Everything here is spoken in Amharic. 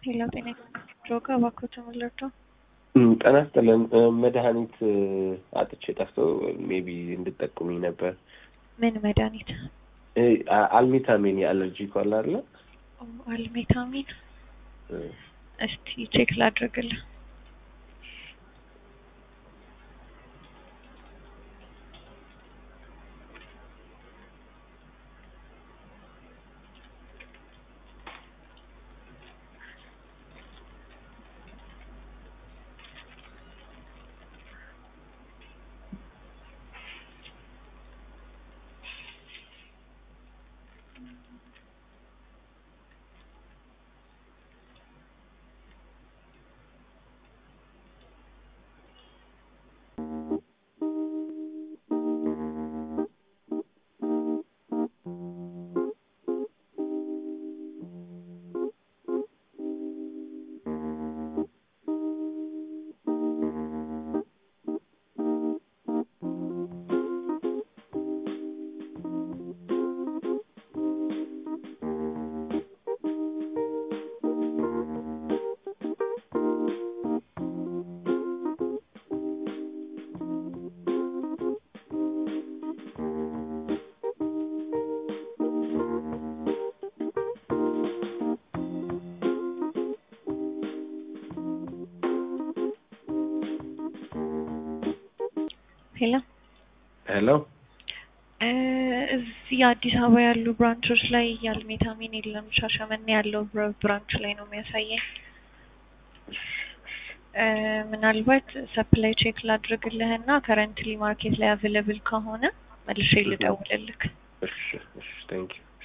ሄሎ ጤና ድሮጋ እባክዎት ምልርዳው? ጤና ይስጥልን። መድኃኒት አጥቼ ጠፍቶ ሜቢ እንድጠቁሙኝ ነበር። ምን መድኃኒት? አልሚታሚን የአለርጂ ኳል አለ አልሜታሚን። እስቲ ቼክ ላድርግልህ። ሄሎ ሄሎ እዚህ አዲስ አበባ ያሉ ብራንቾች ላይ የአልሜታሚን የለም። ሻሸመኔ ያለው ብራንች ላይ ነው የሚያሳየኝ። ምናልባት ሰፕላይ ቼክ ላድርግልህ እና ከረንትሊ ማርኬት ላይ አቬለብል ከሆነ መልሼ ልደውልልክ። እሺ እሺ፣ ቴንክ ዩ